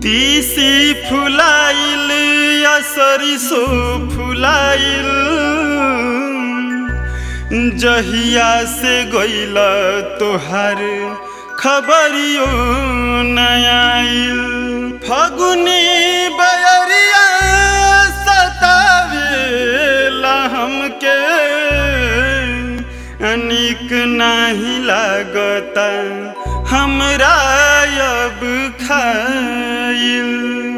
तीसी फुलाइल या सरिसो फुलाइल जहिया से गइल तोहार खबरियो नयाइल फगुनी बयरिया सतावेला हमके अनिक नाही लागता हमरा अब खाइल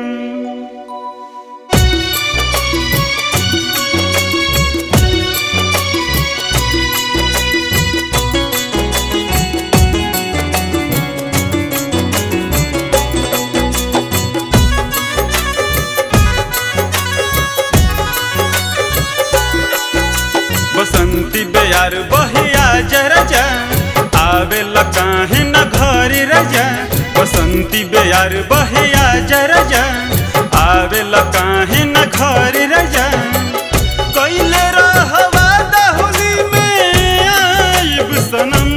बसंती बेयार बहिया जरजा आवेला काहे न घरी रजा बसंती बेयार बहिया जरजा आवेला काहे न घरी रजा कैले रहवा दहुली में आइब सनम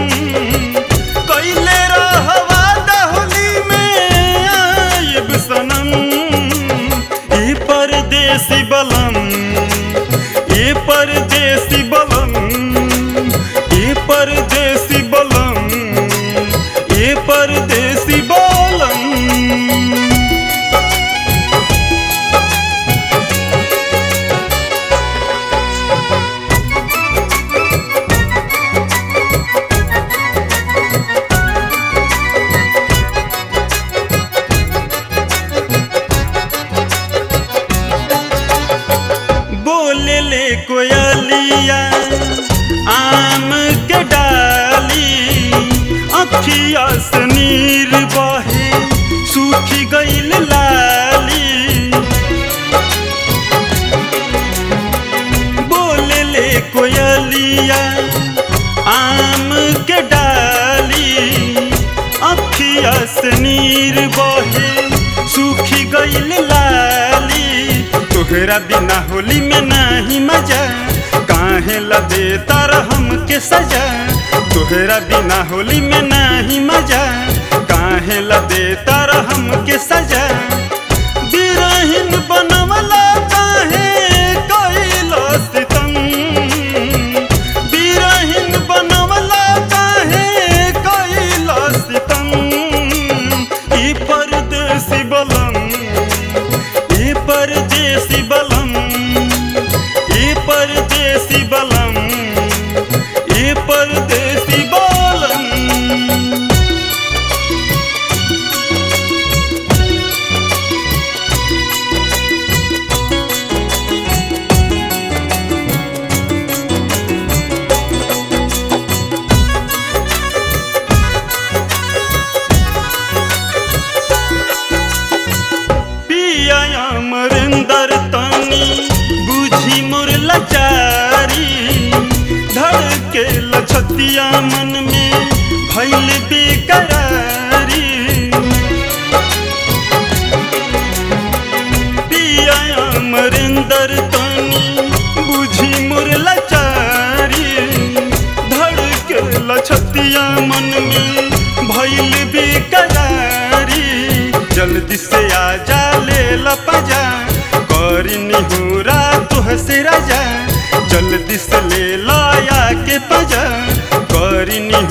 कैले रहवा दहुली में आइब सनम ई परदेसी बलम ये परदेसी बलम ये परदेसी बलम ये परदेसी बलम बोले ले कोयलिया आम के डाली अखिया से नीर बहे सूखी गईल लाली बोले ले कोयलिया आम के डाली अखिया से नीर बहे सूखी गईल लाली तोहरा बिना होली में नाही मजा काहे लदे तार हमके सजा तोहरा बिना होली में नाही मजा काहे लदे तार हमके सजा बिरहिन बनवला काहे कइलो सितम बिरहिन बनवला काहे कइलो सितम ई परदेसी बलम ई परदेसी बलम ई परदेसी बलम ई परदेसी बलम पिया अमरिंदर तनी बुझी मोर लाचारी धड़के लछतिया मन में भैल बेकरारी पिया अमरिंदर तनी बुझी मोर लाचारी धड़के लछतिया मन में भैल बेकरारी जल्दी से आजा ले लपजा करी निहुरा तुह से राजा जल्दी से ले लाया के पजा करी निहुरा